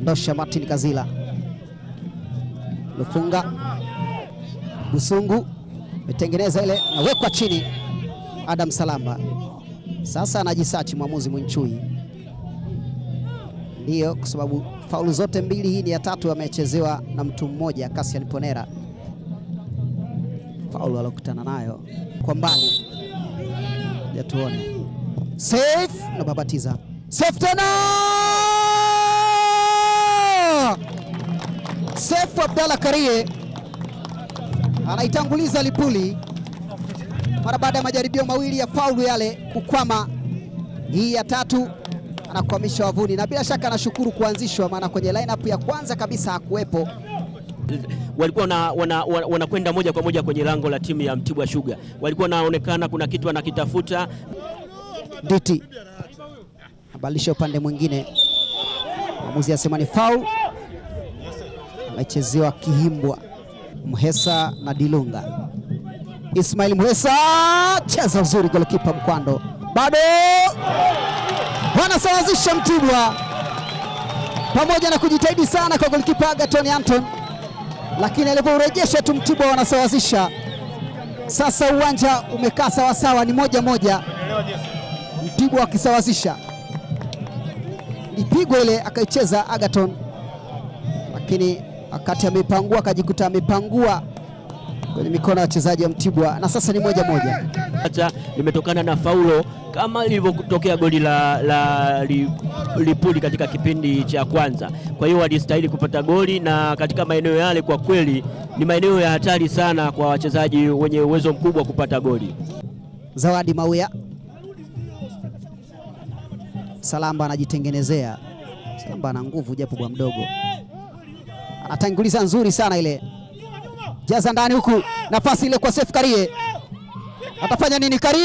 ondosha Martin Kazila, Lufunga Busungu metengeneza ile, nawekwa chini. Adam Salamba sasa anajisachi mwamuzi Mwinchui, ndiyo kwa sababu faulu zote mbili, hii ni ya tatu amechezewa na mtu mmoja, Cassian Ponera. Faulu alokutana nayo kwa mbali, ja tuone. Safe na babatiza safe tena, safe Abdalla Karie anaitanguliza Lipuli mara baada ya majaribio mawili ya faulu yale kukwama. Hii ya tatu anakwamisha wavuni, na bila shaka anashukuru kuanzishwa, maana kwenye lineup ya kwanza kabisa hakuwepo. walikuwa wanakwenda wana, wana, wana moja kwa moja kwenye lango la timu ya Mtibwa Sugar. Walikuwa wanaonekana kuna kitu anakitafuta. Nditi abadilisha upande mwingine, mwamuzi asema ni foul, amechezewa Kihimbwa. Mhesa na Dilunga, Ismail Mhesa cheza uzuri, golikipa Mkwando bado wanasawazisha Mtibwa, pamoja na kujitahidi sana kwa golikipa Agaton Anton, lakini alipourejesha tu Mtibwa wanasawazisha. Sasa uwanja umekaa sawasawa, ni moja moja, Mtibwa akisawazisha. Lipigwa ile akaicheza Agaton, lakini wakati ameipangua akajikuta amepangua kwenye mikono ya wachezaji wa Mtibwa, na sasa ni moja moja. Hata limetokana na faulo kama lilivyotokea goli la, la li, Lipuli katika kipindi cha kwanza. Kwa hiyo walistahili kupata goli, na katika maeneo yale kwa kweli ni maeneo ya hatari sana kwa wachezaji wenye uwezo mkubwa kupata goli. Zawadi Mauya, Salamba anajitengenezea. Salamba ana nguvu japo bwa mdogo, anatanguliza nzuri sana ile, jaza ndani huku, nafasi ile kwa Seif Karie, atafanya nini Karie?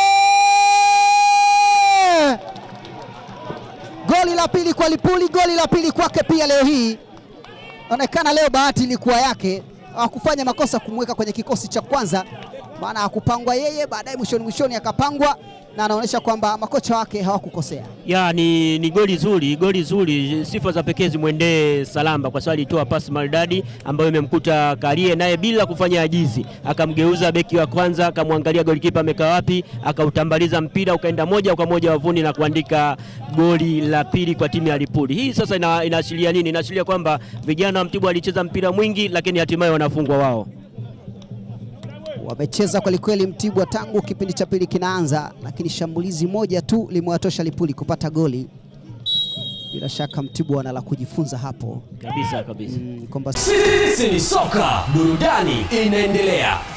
Goli la pili kwa Lipuli, goli la pili kwake pia leo hii. Onekana leo bahati ilikuwa yake, hawakufanya makosa kumweka kwenye kikosi cha kwanza, maana hakupangwa yeye, baadaye mwishoni mwishoni akapangwa, na anaonyesha kwamba makocha wake hawakukosea. Ya, ni, ni goli zuri, goli zuri. Sifa za pekee zimwendee Salamba kwa sababu alitoa pasi maridadi ambayo imemkuta Karie, naye bila kufanya ajizi akamgeuza beki wa kwanza, akamwangalia golikipa amekaa wapi, akautambaliza mpira ukaenda moja kwa moja wavuni na kuandika goli la pili kwa timu ya Lipuli. Hii sasa ina, inaashiria nini? Inaashiria kwamba vijana wa Mtibwa walicheza mpira mwingi, lakini hatimaye wanafungwa wao Wamecheza kwelikweli Mtibwa tangu kipindi cha pili kinaanza, lakini shambulizi moja tu limewatosha Lipuli kupata goli. Bila shaka Mtibwa wana la kujifunza hapo kabisa kabisa. mm, kwamba Sisi ni soka, burudani inaendelea.